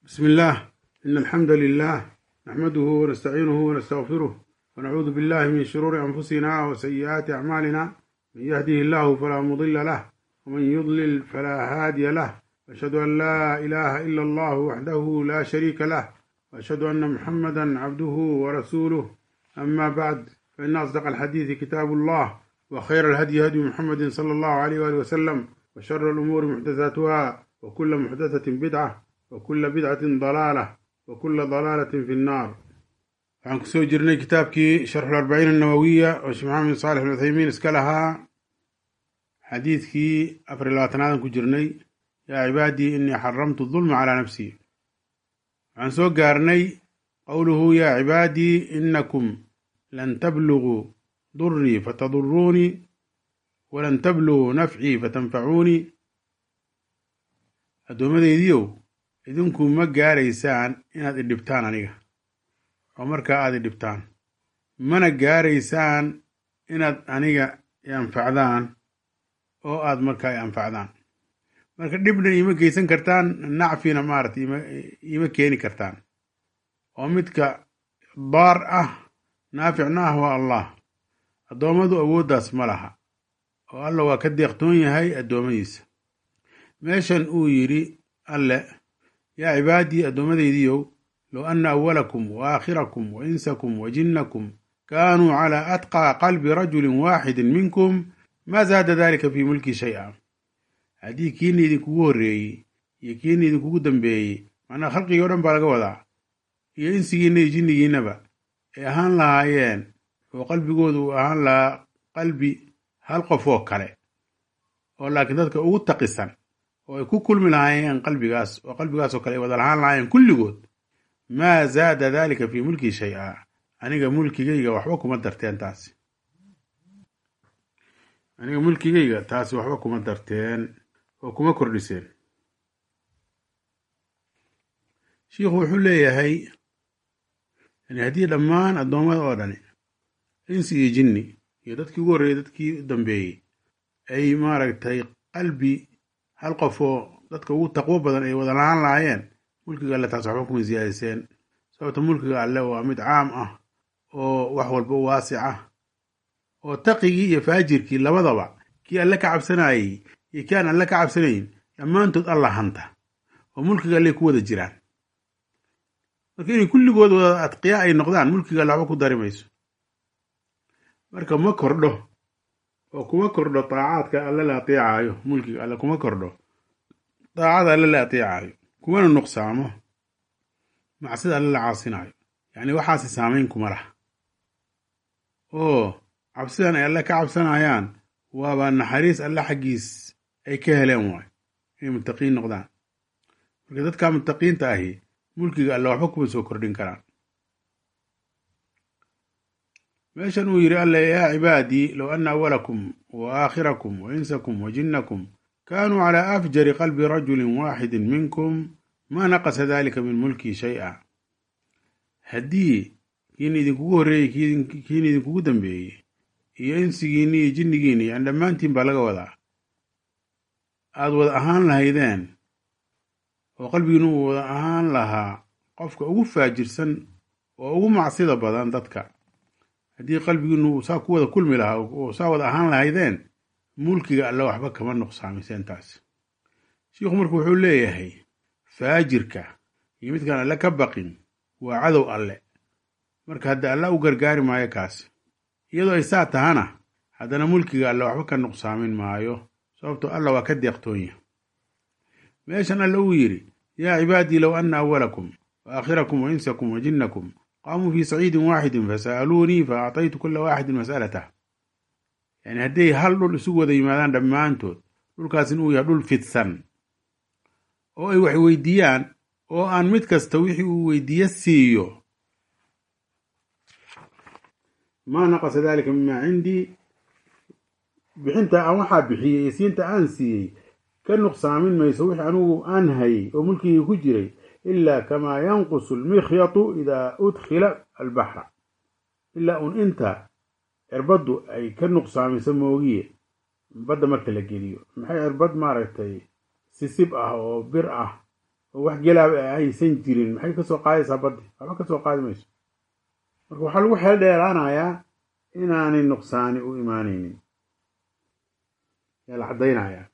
بسم الله إن الحمد لله نحمده ونستعينه ونستغفره ونعوذ بالله من شرور أنفسنا وسيئات أعمالنا من يهده الله فلا مضل له ومن يضلل فلا هادي له أشهد أن لا إله إلا الله وحده لا شريك له وأشهد أن محمدا عبده ورسوله أما بعد فإن أصدق الحديث كتاب الله وخير الهدي هدي محمد صلى الله عليه وآله وسلم وشر الأمور محدثاتها وكل محدثة بدعة وكل بدعة ضلالة وكل ضلالة في النار waxaan kusoo jirnay kitaabkii sharxu arbaciin annawowiya oo sheekh maxamed saalex alcuthaymiin iska lahaa xadiidkii afar iyo labaatanaadan ku jirnay yaa cibaadii inii xaramtu dulma calaa nafsii waxaan soo gaarnay qowluhu yaa cibaadii inakum lan tabluguu durii fataduruunii walan tabluguu nafcii fatanfacuunii addoommadeydiiow idinku ma gaaraysaan inaad idhibtaan aniga oo markaa aad idhibtaan mana gaaraysaan inaad aniga i anfacdaan oo aad markaa i anfacdaan marka dhibna iima geysan kartaan nacfina maarata iima keeni kartaan oo midka daar ah naaficna ah waa allah addoommadu awooddaas ma laha oo alla waa ka deeqtoon yahay addoommadiisa meeshan uu yidhi alle yaa cibaadii addoommadaydiiow low anna awalakum wa aakhirakum wa insakum wa jinnakum kaanuu calaa atqaa qalbi rajulin waaxidin minkum maa zaada dalika fii mulki shay-a haddii kiina idinkugu horreeyey iyo kiina idinkugu dambeeyey macnaa khalqigii o dhan baa laga wadaa iyo insigiinna iyo jinnigiinnaba ay ahaan lahaayeen oo qalbigoodu uu ahaan lahaa qalbi hal qof oo kale oo laakiin dadka ugu taqisan oo ay ku kulmi lahaayeen qalbigaas oo qalbigaasoo kale ay wada lahaan lahaayeen kulligood maa zaada dalika fii mulkii shay-a aniga mulkigayga waxba kuma darteen taasi aniga mulkigayga taasi waxba kuma darteen oo kuma kordhiseen shiikhu wuxuu leeyahay yani haddii dhammaan addoommada oo dhani insi iyo jinni iyo dadkii ugu horreeyey dadkii u dambeeyey ay maaragtay qalbi hal qof oo dadka ugu taqwo badan ay wada lahaan lahaayeen mulkiga alle taas waxba kuma siyaadiseen sababta mulkiga alle waa mid caam ah oo wax walba u waasic ah oo taqigii iyo faajirkii labadaba kii alle ka cabsanayey iyo kii aan alle ka cabsanayn dhammaantood alla hanta oo mulkiga alle ku wada jiraan marka inay kulligood wada adqiya ay noqdaan mulkiga alle waxba ku dari mayso marka ma kordho oo kuma kordho daacaadka alle la ateecaayo mulkiga alle kuma kordho daacada alle la ateecaayo kumana nuqsaamo macsida alle la caasinaayo yacni waxaasi saamayn kuma laha oo cabsidan ay alle ka cabsanayaan waaba naxariis alle xaggiis ay ka heleen waayo inay muttaqiin noqdaan marka dadka muttaqiinta ahi mulkiga alle waxba kuma soo kordhin karaan meeshan uu yidhi alle yaa cibaadii low anna awalakum wa aakhirakum wa insakum wa jinnakum kaanuu calaa afjari qalbi rajulin waaxidin minkum maa naqasa dalika min mulkii shay-a haddii kiina idinkugu horreeyey kiina idinkugu dambeeyey iyo insigiinni iyo jinnigiinni yani dhammaantiin baa laga wadaa aad wada ahaan lahaydeen oo qalbigiinu uu wada ahaan lahaa qofka ugu faajirsan oo ugu macsida badan dadka haddii qalbigiinu saa ku wada kulmi lahaa oo saa wada ahaan lahaydeen mulkiga alle waxba kama nuqsaamiseen taas shiikhu marka wuxuu leeyahay faajirka iyo midkaan alle ka baqin waa cadow alle marka hadda alla u gargaari maayo kaas iyadoo ay saa tahana haddana mulkiga alle waxba ka nuqsaamin maayo sababtoo alla waa ka deeqtoonya meeshan alle uu yidhi yaa cibaadii low anna awalakum wa aakhirakum wa insakum wa jinnakum qaamuu fii saciidin waaxidin fasa'aluunii fa actaytu kula waaxidin mas'alatah yani hadday hal dhul isugu wada yimaadaan dhammaantood dhulkaasin uu yahay dhul fidsan oo ay wax weydiiyaan oo aan mid kasta wixii uu weydiiye siiyo maa naqasa dalika mimaa cindii bixinta aan waxaa bixiyey iyo siinta aan siiyey ka nuqsaamin mayso wixii anugu aan hayay oo mulkigii ku jiray ilaa kamaa yanqusu almikhyatu idaa udkhila albaxra ilaa un inta cirbaddu ay ka nuqsaamiso moogiye badda marka la geliyo maxay cirbad maaragtay sisib ah oo bir ah oo wax gelaa aysan jirin maxay kasoo qaadaysaa baddi waxba kasoo qaadi mayso marka waxaa lagu xeel dheeraanayaa inaanay nuqsaani u imaanaynin yaa la caddaynayaa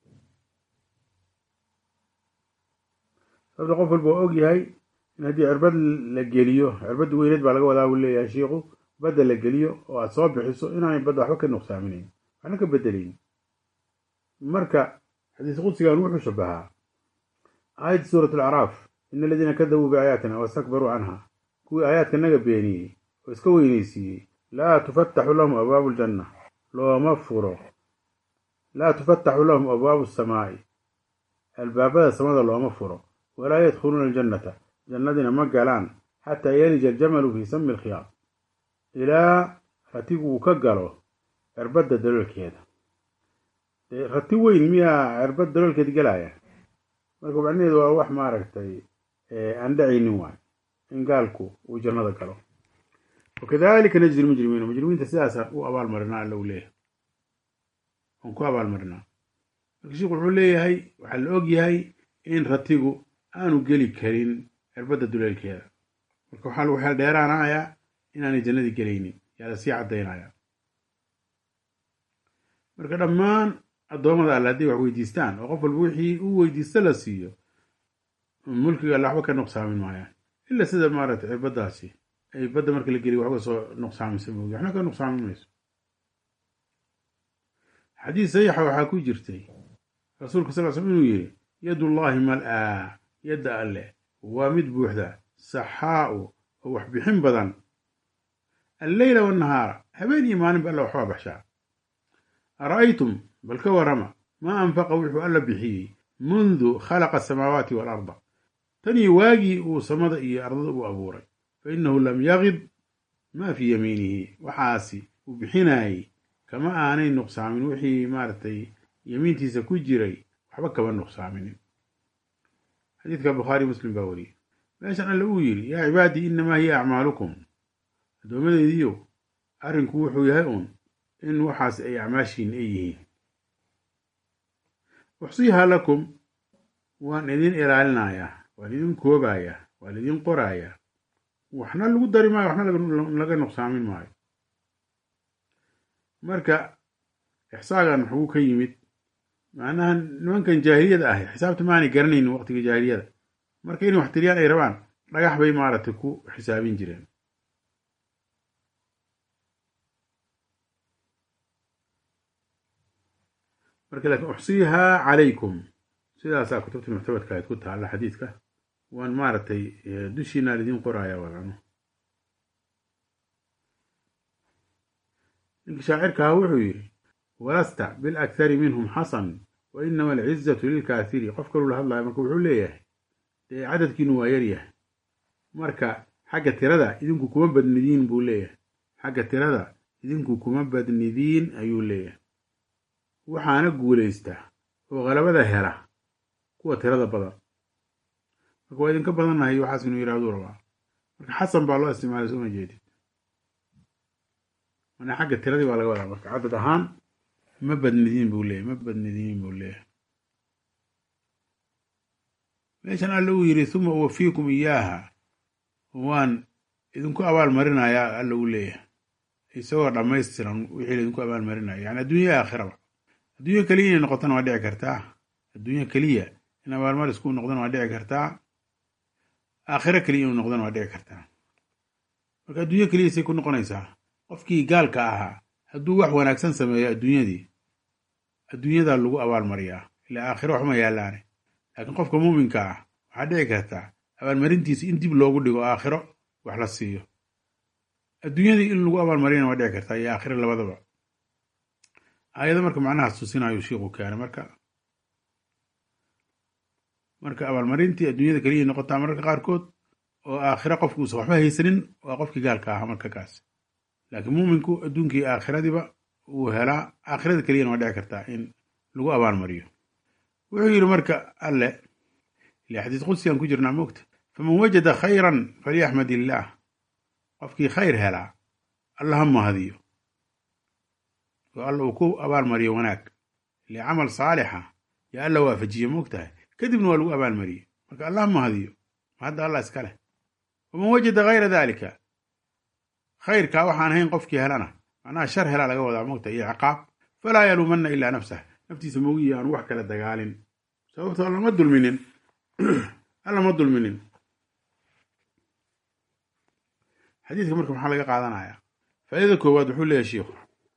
sababta qof walba waa og yahay in haddii cirbad la geliyo cirbadda weyneed baa laga wadaa buu leeyahay shiiku badda la geliyo oo aad soo bixiso inaanay badda waxba ka nuqsaaminayn waxna ka bedelayn marka xadiis qudsigan wuxuu shabahaa aayadda suurat alacraaf ina aladiina kadabuu biaayaatina wastakbaruu canha kuwii aayaadka naga beeniyey oo iska weynaysiiyey laa tufataxu lahum abwaabu ljanna looma furo laa tufataxu lahum abwaabu asamaa'i albaabada samada looma furo walaa yadkhuluuna aljannata jannadina ma galaan xataa yalija aljamalu fii sami alkhiyaad ilaa ratigu uu ka galo cirbadda daloolkeeda rati weyn miyaa cirbad daloolkeeda gelaya marka macnaheedu waa wax maaragtay aan dhacaynin waay in gaalku uu jannada galo wakadalika najzi lmujrimiina mujrimiinta sidaasa u abaalmarinaa alla u leeyahay aan ku abaalmarinaa marka sheikhu wuxuu leeyahay waxaa la og yahay in ratigu aanu geli karin cirbadda duleelkeeda marka waxaa lagu xeel dheeraanayaa inaanay jannadii gelaynin yaa lasii caddaynaya marka dhammaan addoommada alle hadday wax weydiistaan oo qof walba wixii uu weydiista la siiyo mulkiga alle waxba ka nuqsaamin maayaan ila sida maaragtay cirbaddaasi ay badda marka la geliyo waxba soo nuqsaamisa moogi waxna ka nuqsaamin mayso xadiis saxiixa waxaa ku jirtay rasuulka sal l slm inuu yidhi yadullaahi mal-aa yadda alle waa mid buuxda saxaa'u oo wax bixin badan alleyla wannahaara habeen iyo maalinba alla waxbaa baxshaa ara'aytum bal ka warrama maa anfaqa wuxuu alla bixiyey mundu khalaqa asamaawaati waalarda tan iyo waagii uu samada iyo ardada u abuuray fa innahu lam yaqid maa fii yamiinihi waxaasi uu bixinaayey kama aanay nuqsaamin wixii maaragtay yamiintiisa ku jiray waxba kama nuqsaaminin xadiidka bukhaari muslim baa wariyey meeshan alle uu yidhi yaa cibaadii innamaa hiya acmaalukum addoommadeydiiyow arrinku wuxuu yahay uun in waxaas ay acmaashiin ay yihiin uxsiihaa lakum waan idin ilaalinayaa waan idin koobayaa waan idin qorayaa waxna lagu dari maayo waxna laga nuqsaamin maayo marka ixsaagan maxuu ka yimid macnaha nimankan jaahiliyada ahi xisaabta maanay garanaynin waqtiga jaahiliyada marka inay wax tiriyaan ay rabaan dhagax bay maaragtay ku xisaabin jireen marka laakiin uxsiihaa calaykum sidaasaa kutubta muctabadka ayd ku taalla xadiidka waan maaragtay dushiina lidiin qoraya wadano ninkii shaacirkaha wuxuu yidhi walasta bilakhari minhum xasan wa inama alcizatu lilkaahiri qof kaluu la hadlaya marka wuxuu leeyahay dee cadadkiinu waa yaryahay marka xagga tirada idinku kuma badnidiin buu leeyahay xagga tirada idinku kuma badnidiin ayuu leeyahay waxaana guulaysta oo qalabada hela kuwa tirada badan marka waa idinka badannahay waxaas inuu yidhahduu rabaa marka xasan baa loo isticmaalay sooma jeedid mana xagga tiradii baa laga wadaa marka cadad ahaan ma badnidiin buu leeyahy ma badnidiin buu leeyahay meeshan alla uu yidhi huma uwafiikum iyaaha waan idinku abaal marinayaa alla uu leeyahay isagoo dhammaystiran wixii laydinku abaal marinaya yani adduunya aakhiraba adduunyo keliya inay noqotona waa dhici kartaa adduunyo keliya in abaalmar isku noqdona waa dhici kartaa aakhiro keliya inuu noqdona waa dhici kartaa marka adduunyo keliya say ku noqonaysaa qofkii gaalka ahaa hadduu wax wanaagsan sameeyo adduunyadii adduunyadaa lagu abaalmariyaa ilaa aakhiro waxma yaallaane laakiin qofka muuminka ah waxaa dhici kartaa abaalmarintiisa in dib loogu dhigo aakhiro wax la siiyo adduunyadii in lagu abaalmariyana waa dhici kartaa iyo aakhiro labadaba aayado marka macnahaas tusinayo shiiku keenay marka marka abaalmarintii adduunyada keliya noqotaa mararka qaarkood oo aakhiro qofku uusan waxba haysanin waa qofkii gaalka ahaa marka kaas laakiin muuminku adduunkii aakhiradiiba uu helaa aakhirada keliyana waa dhici kartaa in lagu abaalmariyo wuxuu yidhi marka alle ila xadiis qudsigan ku jirnaa moogta faman wajada khayran falyaxmad illaah qofkii khayr helaa alla ha mahadiyo oo alla uu ku abaalmariyo wanaag ile camal saalixa yaa alla waafajiye moogtahay kadibna waa lagu abaalmariyey marka allah mahadiyo ma hadda allah iska leh waman wajada hayra dalika khayrkaa waxaan ahayn qofkii helana macnaha shar helaa laga wadaa mogta iyo ciqaab falaa yaluumanna ilaa nafsah naftiisa mogiyi aanu wax kala dagaalin sababto alla ma dulminin alla ma dulminin xadiidka marka maxaa laga qaadanaya faaidada koowaad wuxuu leeyahy shiikhu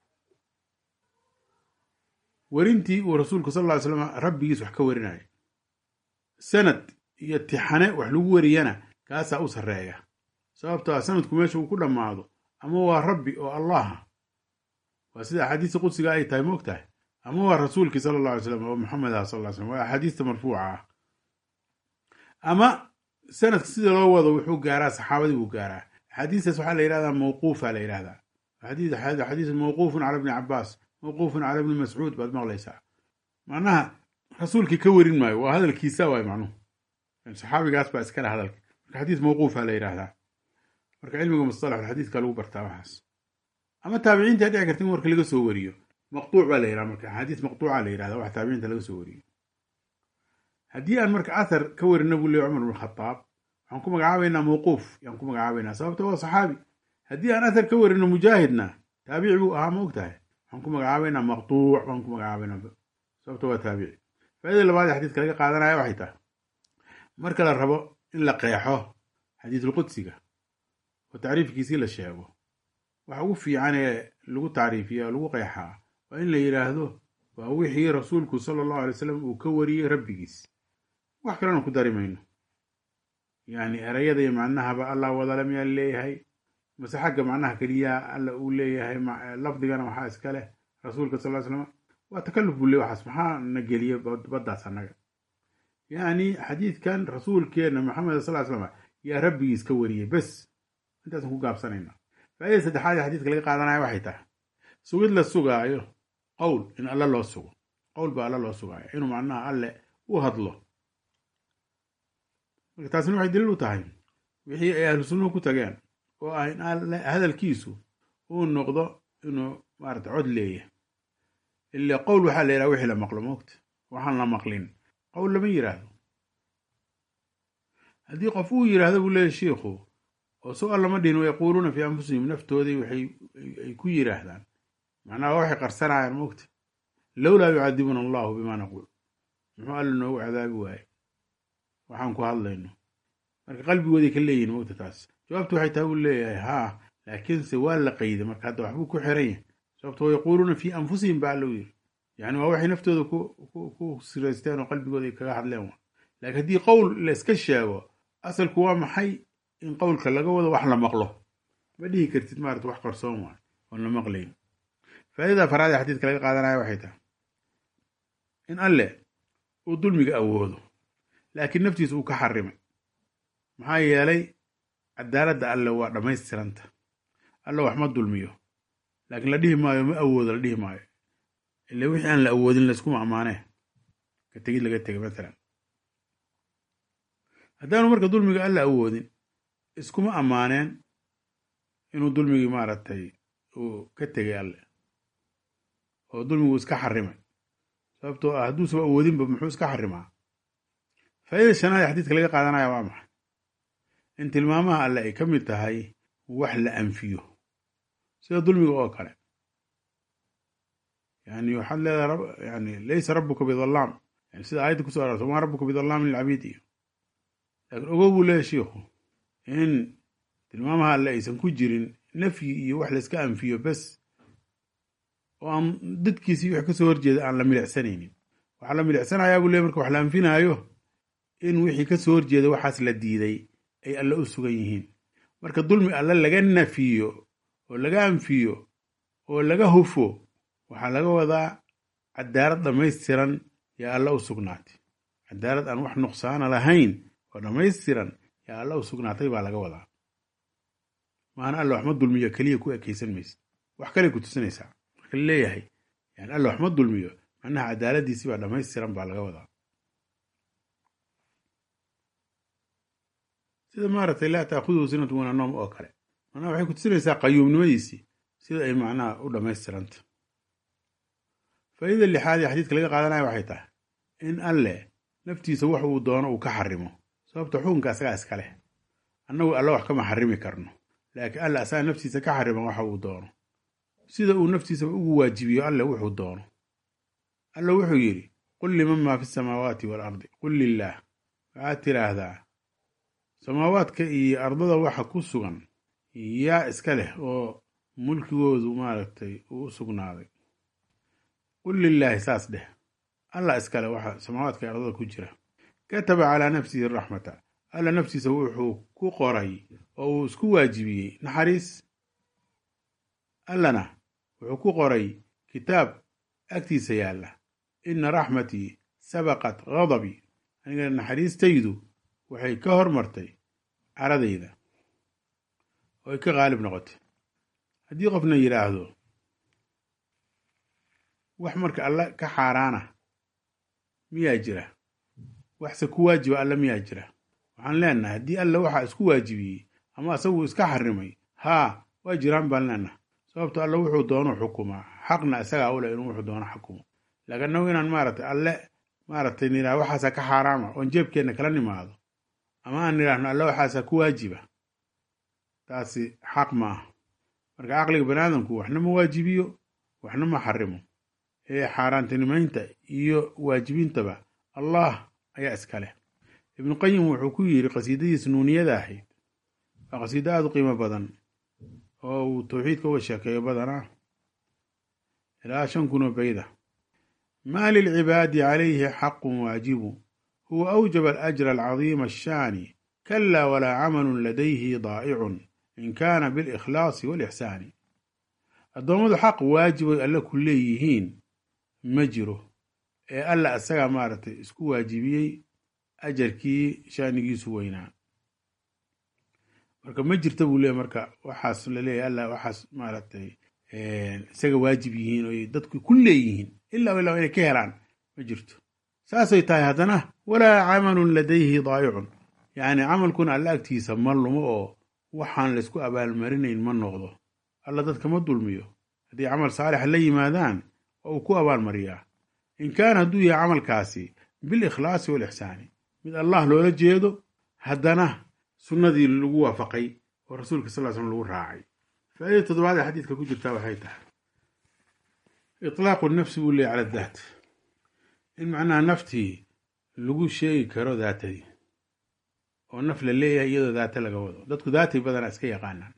werintii uu rasuulku sal lla ly slam rabbigiis wax ka warinaya sanad iyo tixane wax lagu wariyana kaasaa u sarreeya sababto ah sanadku meesha uu ku dhammaado ama waa rabbi oo allaha waa sida axaadiista qudsiga ay tahay moog tahay ama waa rasuulkii sala allah alay slam oo maxamed ah sal ly slam waa axaadiista marfuuca ah ama sanadka sida loo wado wuxuu gaaraa saxaabadii buu gaaraa axaadiistaas waxaa la yidhahdaa mawquufa la yidhahdaa xadiis mawquufun cala bni cabaas mawquufun cala bni mascuud baad maqlaysaa macnaha rasuulkii ka werin maayo waa hadalkiisa waay macnuhu saxaabigaas baa iskale hadalka marka xadiis mawquufa la yidhahdaa marka cilmiga mustalax xadiiska lagu bartaa waxaas ama taabiciinta dhici karta in warka laga soo wariyo maqtuuc baa la yidhaha marka axaadiis maqtuuca la yidhahda wax taabiciinta laga soo wariyo haddii aan marka athar ka warina buu leey cumar bn khataab waxaan ku magacaabaynaa mawquuf yaan ku magacaabaynaa sababta waa saxaabi haddii aan athar ka warino mujaahidna taabici buu ahaa ma og tahay waxaan ku magacaabaynaa maqtuuc baan ku magacaabaynaa sababta waa taabici faaidada labaad ee xadiiska laga qaadanaya waxay tahay marka la rabo in la qeexo xadiisulqudsiga oo tacriifkiisii la sheego waxa ugu fiican ee lagu tacriifiya oo lagu qeexaa waa in la yidhaahdo waa wixii rasuulku sala allahu alay slam uu ka wariyey rabbigiis wax kalena ku dari mayno yacni erayada iyo macnahaba allah wadale miyaa leeyahay mase xagga macnaha keliyaa alla uu leeyahay lafdigana waxaa iska leh rasuulka sal ly slam waa takalluf buu le waxaas maxaa na geliya baddaas annaga yacni xadiidkan rasuulkeenna maxamed sal ly slam yaa rabbigiis ka wariyey bes intaasan ku gaabsanayna faa'idada saddexaad ee xadiidka laga qaadanaya waxay tahay sugid la sugaayo qowl in alle loo sugo qowl baa alle loo sugaayo inuu macnaha alle u hadlo marka taasina waxay daliil u tahay wixii ay ahlu sunnuhu ku tageen oo ah in alle hadalkiisu uu noqdo inuu maarata cod leeyahay ile qowl waxaa la yidhaha wixii la maqlo moogta waxaan la maqlin qowl lama yidhaahdo haddii qof uu yidhaahdo buu leeyahy shiikhu oo so allama dhihin wayaquuluuna fii anfusihim naftoodii waxay ay ku yidhaahdaan macnaha waxay qarsanayaan moogta lowlaa yucadibuna allahu bimaa naquul muxuu alla noogu cadaabi waaye waxaan ku hadlayno marka qalbigooday ka leeyihin moogta taas jawaabtu waxay tahay buu leeyahay haa laakiinse waa la qayday marka hadda waxbuu ku xiran yahay sababto wayaquuluuna fii anfusihim baa alla u yiri yani waa waxay naftooda ku siraysteen oo qalbigooda ay kaga hadleen wa laakiin haddii qowl la iska sheego asalku waa maxay in qowlka laga wado wax la maqlo ma dhihi kartid maarata wax qarsoon waay oon la maqlayn faa'idada afaraad ee xadiidka laga qaadanaya waxay tahay in alle uu dulmiga awoodo laakiin naftiisa uu ka xarimay maxaa yeelay cadaaladda alle waa dhammaystiranta alle wax ma dulmiyo laakiin la dhihi maayo ma awoodo la dhihi maayo ile wixii aan la awoodin layskuma ammaanee ka tegid laga tegay matalan haddaanu marka dulmiga alla awoodin iskuma ammaaneen inuu dulmigii maaragtay uu ka tegay alle oo dulmigu iska xarimay sababtoo ah hadduusaba awoodinba muxuu iska xarimaa faa'idada shanaad ee xadiidka laga qaadanaya waa maxay in tilmaamaha alle ay ka mid tahay wax la anfiyo sida dulmiga oo kale yani waxaad leedahay yani laysa rabuka bidallaam yani sida aayadda kuso arorta maa rabuka bidallaamin lilcabiid iyo laakiin ogow buu leeyahy shiikhu in tilmaamaha alle aysan ku jirin nafyi iyo wax layska anfiyo bes oo aan dadkiisii wix kasoo horjeeda aan la milicsanaynin waxaa la milicsanayaa buu leey marka wax la anfinaayo in wixii kasoo horjeeda waxaas la diiday ay alle u sugan yihiin marka dulmi alle laga nafiyo oo laga anfiyo oo laga hufo waxaa laga wadaa cadaalad dhammaystiran yaa alla u sugnaatay cadaalad aan wax nuqsaana lahayn oo dhammaystiran yaa alla u sugnaatay baa laga wadaa maana alla waxma dulmiyo keliya ku ekaysan maysid wax kale ku tusinaysaa marka laleeyahay yani alla waxma dulmiyo macnaha cadaaladiisii baa dhammaystiran baa laga wadaa sida maaragtay laa taakuduhu sinatu wana noom oo kale macnaha waxay ku tusinaysaa qayuumnimadiisii sida ay macnaha u dhammaystiranta faa'iida lixaad ee xadiidka laga qaadanaya waxay tahay in alle naftiisa wax uu doono uu ka xarimo sababta xukunka asagaa iska leh annagu alla wax kama xarimi karno laakiin alla asagaa naftiisa ka xariman waxa uu doono sida uu naftiisaba ugu waajibiyo alle wuxuu doono alla wuxuu yidhi qul liman maa fi samaawaati waalardi qul lilaah waxaad tidhaahdaa samaawaadka iyo ardada waxa ku sugan yaa iska leh oo mulkigoodu maaragtay uu u sugnaaday qul lilaahi saas dheh allah iskale waxa samaawaadka iyo ardada ku jira kataba calaa nafsihi raxmata alla naftiisa wuxuu ku qoray oo uu isku waajibiyey naxariis allana wuxuu ku qoray kitaab agtiisa yaalla ina raxmatii sabaqat gadabii aniga naxariistaydu waxay ka hormartay caradayda oo ay ka qaalib noqotay haddii qofna yidhaahdo wax marka alla ka xaaraana miyaa jira waxse ku waajiba alla miyaa jira waxaan leenahay haddii alla waxaa isku waajibiyey ama asagu iska xarimay haa waa jiraan baan leenahay sababto alla wuxuu doono xukumaa xaqna isagaa ule inuu wuxuu doono xukumo laakiin annagu inaan maaragtay alle maaragtay nidhaah waxaasaa ka xaaraama oon jeebkeenna kala nimaado ama aan nidhaahno alle waxaasaa ku waajiba taasi xaq ma ah marka caqliga baniaadamku waxna ma waajibiyo waxna ma xarimo ee xaaraantinimaynta iyo waajibintaba allah ayaa iska leh ibnu qayim wuxuu ku yidhi qasiidadiis nuuniyada ahayd waa qasiido aada u qiimo badan oo uu tawxiidka uga sheekeeyo badanaa ilaa shan kun oo bayda maa lilcibaadi calayhi xaqun waajibu huwa awjaba alajra alcadiima ashaani kalaa walaa camalun ladayhi daa'icun in kaana bilikhlaasi walixsaani addoommadu xaq waajibay alle ku leeyihiin ma jiro ee alla isagaa maaragtay isku waajibiyey ajarkii shaanigiisu weynaa marka ma jirta buu leeyahy marka waxaas laleeyahy alla waxaas maaragtay isaga waajib yihiin oy dadku ku leeyihiin ilaa ilaa inay ka helaan ma jirto saasay tahay haddana walaa camalun ladayhi daayicun yacni camalkuna alla agtiisa ma lumo oo waxaan laysku abaalmarinayn ma noqdo alla dadka ma dulmiyo haddii camal saalixa la yimaadaan waa uu ku abaalmariyaa in kaana hadduu yahay camalkaasi bilikhlaasi walixsaani mid allah loola jeedo haddana sunnadii lagu waafaqay oo rasuulka sal ly slm lagu raacay faaidada toddobaad ee xadiidka ku jirtaa waxay tahay itlaaqu nafsi buu leeyay cala daat in macnaha naftii lagu sheegi karo daatadii oo naf la leeyahay iyadoo daata laga wado dadku daatay badanaa iska yaqaanaan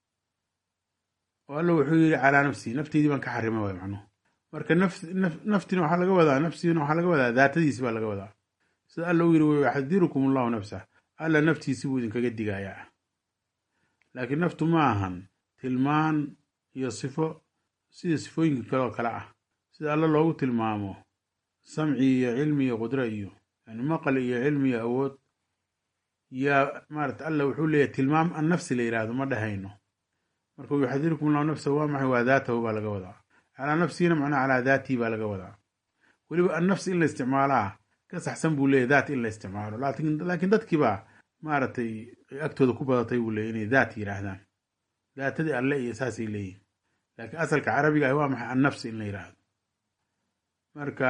oo alla wuxuu yidhi calaa nafsii nafteydii baan ka xarima waay macnuhu marka naftina waxaa laga wadaa nafsiina waxaa laga wadaa daatadiisi baa laga wadaa sida alla uu yidhi wayuxadirukum allahu nafsah alla naftiisi buu idinkaga digayaa laakiin naftu ma ahan tilmaan iyo sifo sida sifooyinka kale oo kale ah sida alla loogu tilmaamo samci iyo cilmi iyo qudro iyo yani maqal iyo cilmi iyo awood yaa maarata alla wuxuu leeyahy tilmaam an nafsi la yidhaahdo ma dhahayno marka yuxadirukum allahu nafsahu waa maxay waa daatahu baa laga wadaa calaa nafsiina macnaha calaa daatii baa laga wadaa weliba an nafsi in la isticmaalaa ka saxsan buu leeyahy daat in la isticmaalo laakiin dadkiibaa maaragtay agtooda ku badatay buu leeyay inay daat yidhaahdaan daatadii alle iyo saasay leeyihin laakiin asalka carabiga ah waa maxay annafsi in la yidhaahdo marka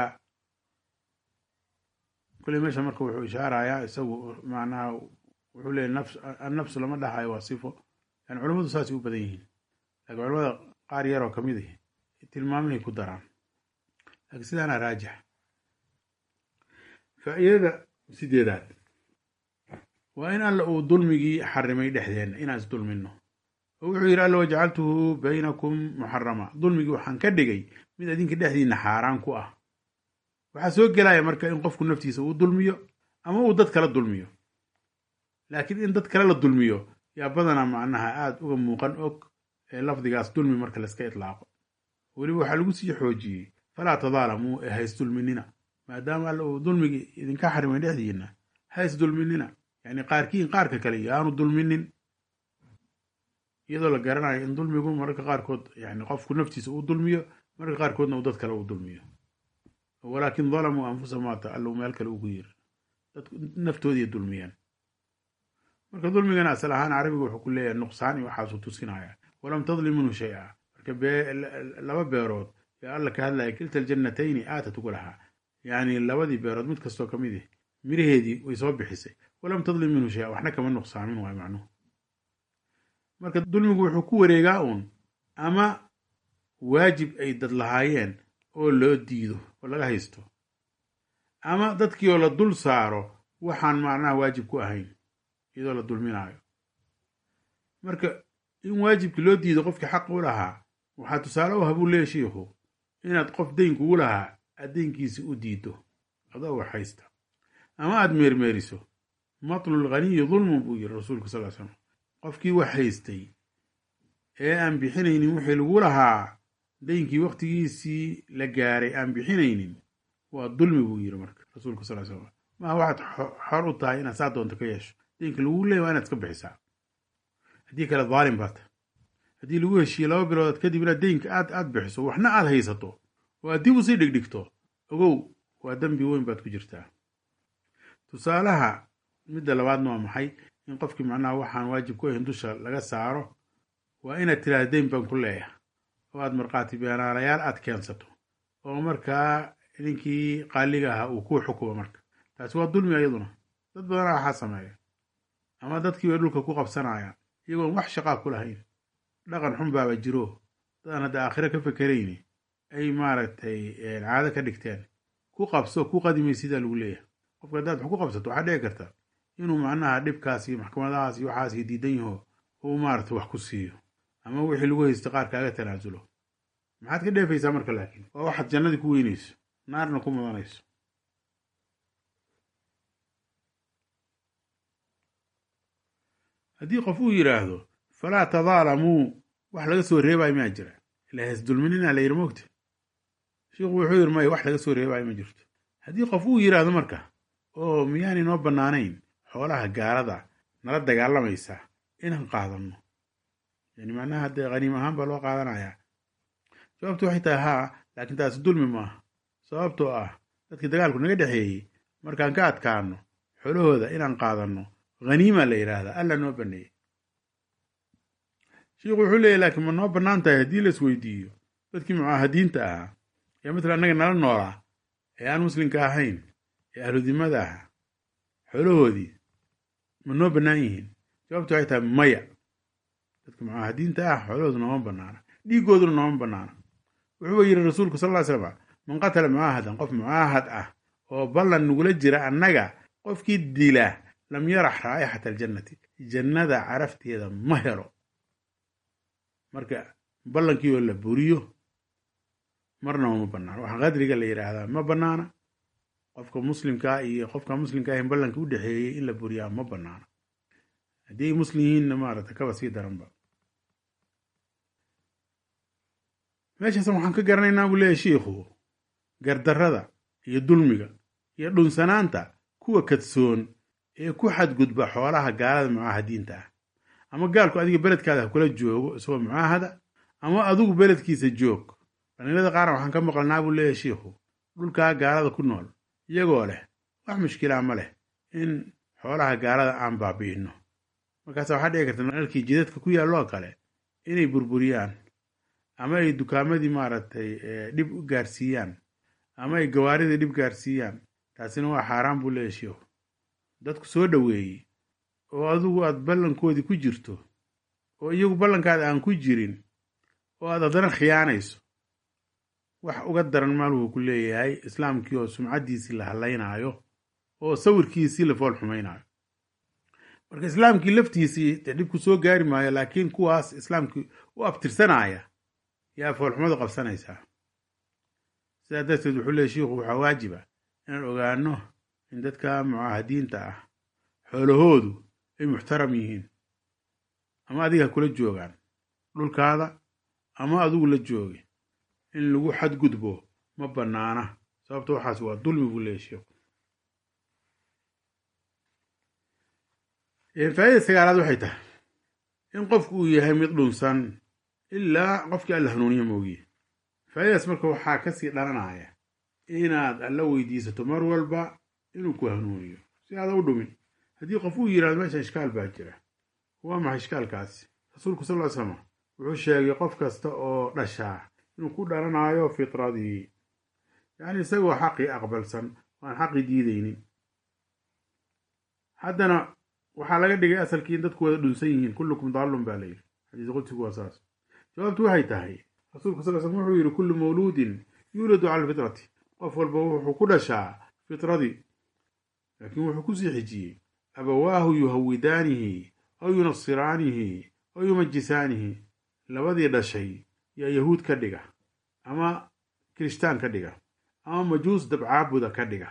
kule meesha marka wuxuu ishaarayaa isagu macnaha wuxuu leeyahy nafs annafsu lama dhahayo waa sifo yani culammadu saasay u badan yihiin laakiin culamada qaar yaroo ka mid ah tilmaamahay ku daraan laakiin sidaana raajix faa'iidada sideedaad waa in alla uu dulmigii xarimay dhexdeenna inaan isdulminno oo wuxuu yidhi alla wajacaltuhu baynakum muxarama dulmigii waxaan ka dhigay mid adinka dhexdiinna xaaraan ku ah waxaa soo gelaya marka in qofku naftiisa uu dulmiyo ama uu dad kala dulmiyo laakiin in dad kale la dulmiyo yaa badanaa macnaha aada uga muuqan og ee lafdigaas dulmi marka layska itlaaqo weliba waxaa lagu sii xoojiyey falaa tadaalamuu ee haysdulminina maadaama alla uu dulmigii idinka xarimay dhexdiinna haysdulminina yacni qaarkiin qaarka kale yaanu dulminin iyadoo la garanayo in dulmigu mararka qaarkood yani qofku naftiisa uu dulmiyo mararka qaarkoodna uu dad kale uu dulmiyo walaakin dalamuu anfusahum waata alluu meel kale ugu yiri dadku naftoodii dulmiyeen marka dulmigana asal ahaan carabiga wuxuu ku leeyahay nuqsaan iyo waxaasuu tusinaya walam tadlim minhu shay-a marka laba beerood yaa alla ka hadlaya kilta aljannatayni aatat ugu lahaa yacni labadii beerood mid kastoo ka mid ah miraheedii way soo bixisay walam tadlim minhu shay-a waxna kama nuqsaamin waay macnuhu marka dulmigu wuxuu ku wareegaa uun ama waajib ay dad lahaayeen oo loo diido oo laga haysto ama dadkii oo la dul saaro waxaan macnaha waajib ku ahayn iyadoo la dulminaayo marka in waajibkii loo diido qofkii xaq u lahaa waxaa tusaale u habuu leeya shiikhu inaad qof dayn kugu lahaa aad daynkiisi u diido adoo wax haysta ama aad meermeeriso matlul ghaniyi dulmun buu yiri rasuulku sal l slam qofkii wax haystay ee aan bixinaynin wixii lagu lahaa daynkii waktigiisii la gaaray aan bixinaynin waa dulmi buu yiri marka rasuulku sal slam maaha waxaad xor u tahay inaad saa doonto ka yeesho daynka lagu leey waa inaad iska bixisaa haddii kale dhaalim baata haddii lagu heshiiye laba biloodood kadib inaad daynka aad aad bixiso waxna aad haysato oo aad dib usii dhigdhigto ogow waa dembi weyn baad ku jirtaa tusaalaha midda labaadna waa maxay in qofkii macnaha waxaan waajib ku ahayn dusha laga saaro waa inaad tiraahda dayn baan ku leeyahay oo aad markhaati beenaalayaal aad keensato oo markaa ninkii qaaliga ahaa uu kuu xukumo marka taasi waa dulmi iyaduna dad badanaa waxaa sameeya ama dadkii bay dhulka ku qabsanayaan iyagoon wax shaqaa ku lahayn dhaqan xun baaba jiro dadaan hadda aakhiro ka fekerayni ay maaragtay caado ka dhigteen ku qabso ku qadimay sidaa lagu leeyahay qofka haddaad wax ku qabsato waxaa dhici karta inuu macnaha dhibkaas iyo maxkamadahaas iyo waxaas iyo diidan yaho uu maaragtay wax ku siiyo ama wixii lagu haysto qaar kaaga tanaasulo maxaad ka dheefaysaa marka laakiin waa waxaad jannadii ku weynayso naarna ku mudanayso haddii qof uu yidhaahdo falaa tadaalamuu wax laga soo reebayo maa jira ila haysdulminina la yidhi mogta sheikhu wuxuu yidhi maya wax laga soo reebayo ma jirto haddii qof uu yidhaahdo marka oo miyaanay noo bannaanayn xoolaha gaalada nala dagaalamaysa inaan qaadanno yani macnaha dee khaniim ahaan baa loo qaadanayaa jawaabtu waxay tahay haa laakiin taasi dulmi maaha sababtoo ah dadkii dagaalku naga dhexeeyey markaan ka adkaano xoolahooda inaan qaadanno haniima la yidhaahdaa alla noo baneeyey sheikhu wuxuu leeyahy laakiin ma noo bannaan tahay haddii la isweydiiyo dadkii mucaahadiinta ahaa ee matala annaga nala noolaa ee aan muslimka ahayn ee ahludimada ahaa xoolahoodii ma noo bannaan yihiin jawaabtu waxay tahay maya dadka mucaahadiinta ah xoolahoodu nooma bannaana dhiiggooduna nooma bannaana wuxuuba yidhi rasuulku sal ly slama man qatala mucaahadan qof mucaahad ah oo ballan nagula jira annaga qofkii dila lam yarax raa'ixata aljannati jannada carafteeda ma helo marka ballankii oo la buriyo marnaba ma bannaana waxaa qadriga la yidhaahdaa ma bannaana qofka muslimkaa iyo qofka muslimka ahin ballanka u dhexeeyey in la buriyaa ma bannaana haddii ay muslim yihiinna maarata kaba sii daranba meeshaasan waxaan ka garanaynaa buu leeyahy shiikhu gardarrada iyo dulmiga iyo dhunsanaanta kuwa kadsoon ee ku xadgudba xoolaha gaalada mucaahadiinta ah ama gaalku adiga beledkaada ha kula joogo isagoo mucaahada ama adigu beledkiisa joog dhalinyarada qaarna waxaan ka maqalnaa buu leeyahy shiikhu dhulkaa gaalada ku nool iyagoo leh wax mushkilaa ma leh in xoolaha gaalada aan baabi'inno markaasa waxaa dhici karta nalalkii jidadka ku yaalloo kale inay burburiyaan ama ay dukaamadii maaragtay dhib u gaarsiiyaan ama ay gawaaridii dhib gaarsiiyaan taasina waa xaaraan buu leeyahy sheikhu dadku soo dhoweeyey oo adigu aad ballankoodii ku jirto oo iyagu ballankaada aan ku jirin oo aad haddana khiyaanayso wax uga daran maaluhu ku leeyahay islaamkii oo sumcaddiisii la hallaynaayo oo sawirkiisii la fool xumaynaayo marka islaamkii laftiisii dee dhibku soo gaari maayo laakiin kuwaas islaamkii u abtirsanaya yaa foolxumadu qabsanaysaa sidaa darteed wuxuu leeyay shiikhu waxaa waajiba inaan ogaano in dadka mucaahadiinta ah xoolahoodu ay muxtaram yihiin ama adiga ha kula joogaan dhulkaada ama adigu la joogi in lagu xadgudbo ma bannaana sababto waxaas waa dulmi buu leeyay sheikhu faa'idada sagaalaad waxay tahay in qofku uu yahay mid dhunsan ilaa qofkii alla hanuuniye moogiye faa'idadaas marka waxaa kasii dhalanaya inaad alla weydiisato mar walba inuu ku hanuuniyo si aada u dhumin haddii qof uu yidhahdo meesha ishkaal baa jira waa maxay ishkaalkaasi rasuulku sal ly slama wuxuu sheegay qof kasta oo dhashaa inuu ku dhalanayo fitradii yacni isagoo xaqii aqbalsan waan xaqii diidaynin haddana waxaa laga dhigay asalkii in dadku wada dhunsan yihiin kullukum daallun baa layidhi xadiis qudsigu waa saas jawaabtu waxay tahay rasuulku sal slm wuxuu yidhi kullu mawluudin yuuladu cala alfitrati qof walba wuxuu ku dhashaa fitradii laakiin wuxuu kusii xijiyey abawaahu yuhawidaanihi aw yunasiraanihi aw yumajisaanihi labadii dhashay yaa yahuud ka dhiga ama kirishtaan ka dhiga ama majuus dabcaabuda ka dhiga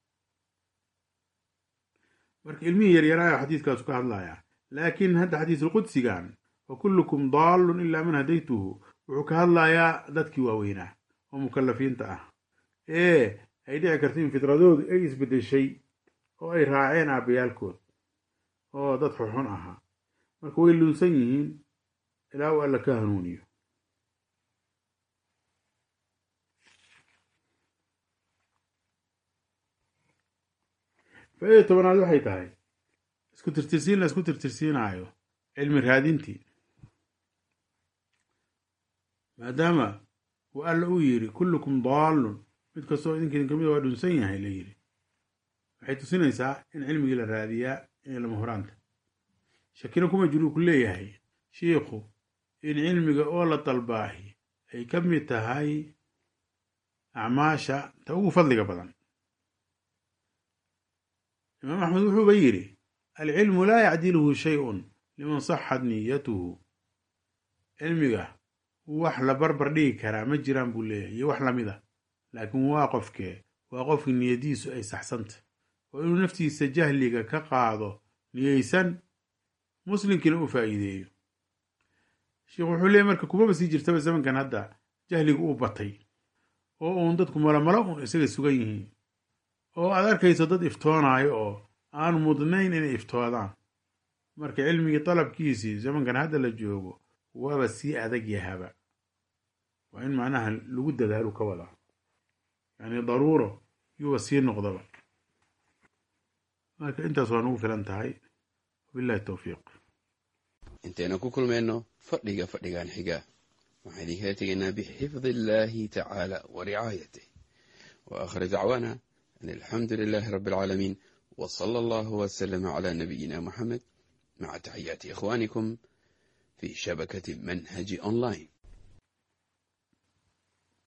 marka ilmihii yaryaraayo xadiiskaasu ka hadlayaa laakiin hadda xadiisulqudsigan wa kullukum daallun ilaa man hadaytuhu wuxuu ka hadlayaa dadkii waaweynaa oo mukalafiinta ah ee ay dhici karta in fitradoodu ay isbeddeshay oo ay raaceen aabbayaalkood oo dad xunxun ahaa marka way luunsan yihiin ilaa uu alla ka hanuuniyo faaida tobanaad waxay tahay isku tirtirsiin la isku tirtirsiinaayo cilmi raadintii maadaama uu alla uu yidhi kullukum daallun mid kastoo idinkiidin kamida waa dhunsan yahay la yidhi waxay tusinaysaa in cilmigii la raadiyaa inay lama horaanta shakina kuma jiruu ku leeyahay shiikhu in cilmiga oo la dalbaahi ay ka mid tahay acmaasha ta ugu fadliga badan imaam axmed wuxuuba yidhi alcilmu laa yacdiluhu shay-un liman saxad niyatuhu cilmiga wax la barbar dhigi karaa ma jiraan buu leeyahay iyo wax lamida laakiin waa qofkee waa qofkii niyadiisu ay saxsanta oo inuu naftiisa jahliga ka qaado niyeysan muslimkiina u faa'iideeyo sheikhu wuxuu leeyay marka kumaba sii jirtaba zamankan hadda jahligu uu batay oo uun dadku malomalo uun isaga sugan yihiin oo aad arkayso dad iftoonayo oo aan mudnayn inay iftoodaan marka cilmigii dalabkiisii zamankan hadda la joogo waaba sii adag yahaba waa in macnaha lagu dadaalu ka wadaa yacni daruuro yuuba sii noqdaba marka intaas waa nugu filan tahay wabillahi towfiiq intaynu ku kulmayno fadhiga fadhigan xiga waxaan idinkala tegaynaa bixifdi illaahi tacaala wa ricaayatih wa aakhir dacwaana an alxamdu lilaahi rabbi alcaalamiin wa sala allahu wasalama calaa nabiyina moxamed maca taxiyaati ikhwaanikum fi shabakati manhaji online